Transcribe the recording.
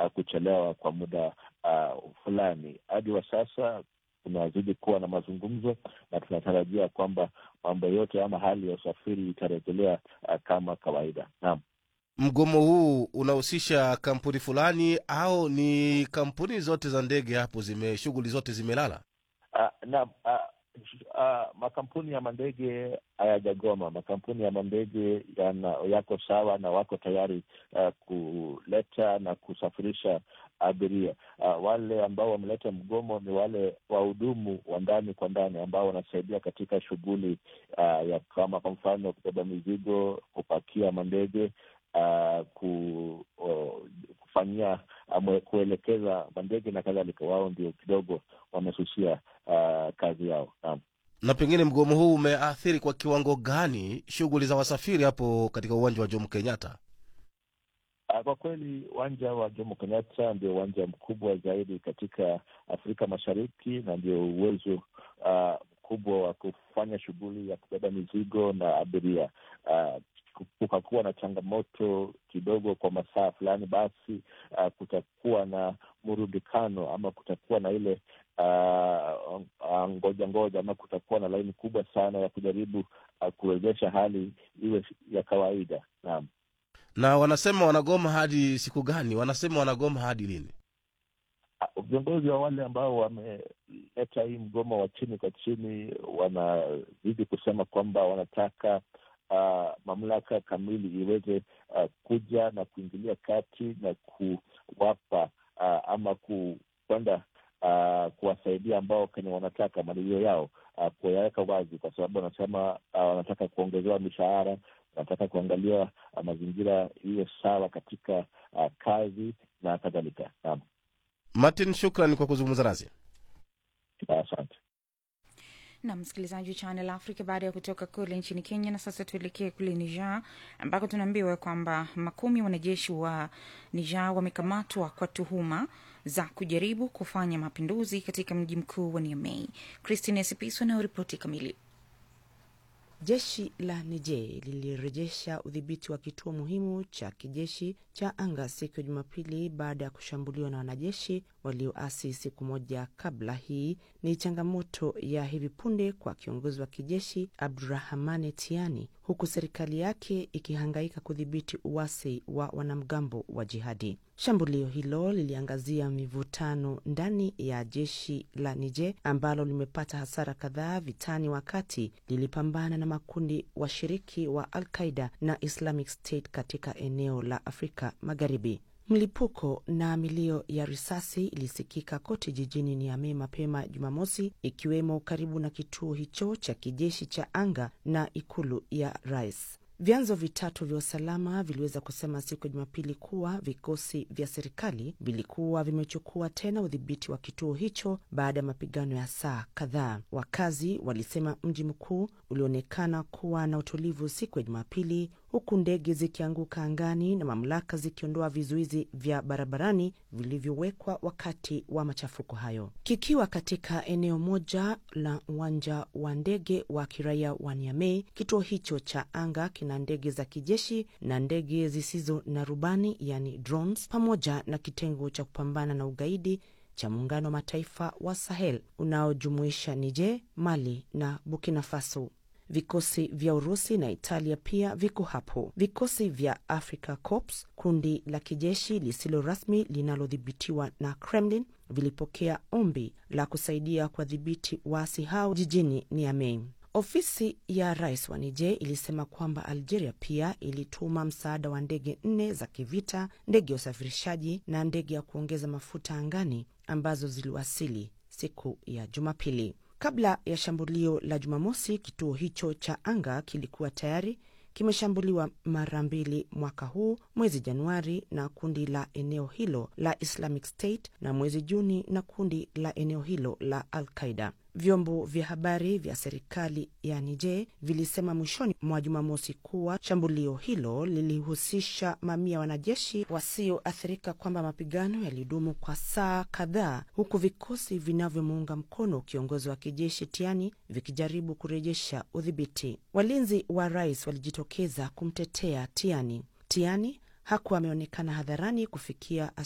uh, kuchelewa kwa muda uh, fulani. Hadi wa sasa tunazidi kuwa na mazungumzo na tunatarajia kwamba mambo yote ama hali ya usafiri itarejelea uh, kama kawaida. Naam. Mgomo huu unahusisha kampuni fulani au ni kampuni zote za ndege hapo zime shughuli zote zimelala? Uh, na uh, uh, makampuni ya mandege hayajagoma. Makampuni ya mandege yana yako sawa na wako tayari uh, kuleta na kusafirisha abiria. Uh, wale ambao wameleta mgomo ni wale wahudumu wa ndani kwa ndani ambao wanasaidia katika shughuli uh, ya kama kwa mfano kubeba mizigo, kupakia mandege uh, ku, uh, kufanyia uh, kuelekeza mandege na kadhalika. Wao ndio kidogo wamesusia uh, kazi yao. Naam. Na pengine mgomo huu umeathiri kwa kiwango gani shughuli za wasafiri hapo katika uwanja wa Jomo Kenyatta? Uh, kwa kweli uwanja wa Jomo Kenyatta ndio uwanja mkubwa zaidi katika Afrika Mashariki na ndio uwezo mkubwa uh, wa kufanya shughuli ya kubeba mizigo na abiria uh, kukakuwa na changamoto kidogo kwa masaa fulani, basi uh, kutakuwa na murudikano ama kutakuwa na ile uh, uh, ngoja ngoja ama kutakuwa na laini kubwa sana ya kujaribu uh, kuwezesha hali iwe ya kawaida. Naam. Na wanasema wanagoma hadi siku gani? Wanasema wanagoma hadi lini? Viongozi wa wale ambao wameleta hii mgomo wa chini kwa chini wanazidi kusema kwamba wanataka Uh, mamlaka kamili iweze uh, kuja na kuingilia kati na kuwapa uh, ama kwenda uh, kuwasaidia ambao kenye wanataka malilio yao uh, kuyaweka wazi, kwa sababu wanasema uh, wanataka kuongezewa mishahara, wanataka kuangalia uh, mazingira iwe sawa katika uh, kazi na kadhalika. Naam, Martin, shukran kwa kuzungumza nasi, asante. na msikilizaji wa Channel Africa baada ya kutoka kule nchini Kenya. Na sasa tuelekee kule Niger ambako tunaambiwa kwamba makumi wanajeshi wa Niger wamekamatwa kwa tuhuma za kujaribu kufanya mapinduzi katika mji mkuu wa Niamey. Christine Sipiso na ripoti kamili. Jeshi la Niger lilirejesha udhibiti wa kituo muhimu cha kijeshi cha anga siku ya Jumapili baada ya kushambuliwa na wanajeshi walioasi siku moja kabla. Hii ni changamoto ya hivi punde kwa kiongozi wa kijeshi Abdurahmane Tiani, huku serikali yake ikihangaika kudhibiti uasi wa wanamgambo wa jihadi. Shambulio hilo liliangazia mivutano ndani ya jeshi la Niger ambalo limepata hasara kadhaa vitani wakati lilipambana na makundi washiriki wa Al-Qaida na Islamic State katika eneo la Afrika Magharibi. Mlipuko na milio ya risasi ilisikika kote jijini Niamey mapema Jumamosi, ikiwemo karibu na kituo hicho cha kijeshi cha anga na ikulu ya rais. Vyanzo vitatu vya usalama viliweza kusema siku ya Jumapili kuwa vikosi vya serikali vilikuwa vimechukua tena udhibiti wa kituo hicho baada ya mapigano ya saa kadhaa. Wakazi walisema mji mkuu ulionekana kuwa na utulivu siku ya Jumapili, huku ndege zikianguka angani na mamlaka zikiondoa vizuizi vya barabarani vilivyowekwa wakati wa machafuko hayo. Kikiwa katika eneo moja la uwanja wa ndege wa kiraia wa Niamey, kituo hicho cha anga kina ndege za kijeshi na ndege zisizo na rubani, yani drones, pamoja na kitengo cha kupambana na ugaidi cha Muungano wa Mataifa wa Sahel unaojumuisha Niger, Mali na Burkina Faso. Vikosi vya Urusi na Italia pia viko hapo. Vikosi vya Africa Corps, kundi la kijeshi lisilo rasmi linalodhibitiwa na Kremlin, vilipokea ombi la kusaidia kuwadhibiti waasi hao jijini Niamey. Ofisi ya rais wa Niger ilisema kwamba Algeria pia ilituma msaada wa ndege nne za kivita, ndege ya usafirishaji na ndege ya kuongeza mafuta angani ambazo ziliwasili siku ya Jumapili. Kabla ya shambulio la Jumamosi, kituo hicho cha anga kilikuwa tayari kimeshambuliwa mara mbili mwaka huu, mwezi Januari na kundi la eneo hilo la Islamic State na mwezi Juni na kundi la eneo hilo la Al Qaida. Vyombo vya habari vya serikali ya Niger vilisema mwishoni mwa Jumamosi kuwa shambulio hilo lilihusisha mamia wanajeshi wasioathirika, kwamba mapigano yalidumu kwa saa kadhaa, huku vikosi vinavyomuunga mkono kiongozi wa kijeshi Tiani vikijaribu kurejesha udhibiti. Walinzi wa rais walijitokeza kumtetea Tiani. Tiani hakuwa ameonekana hadharani kufikia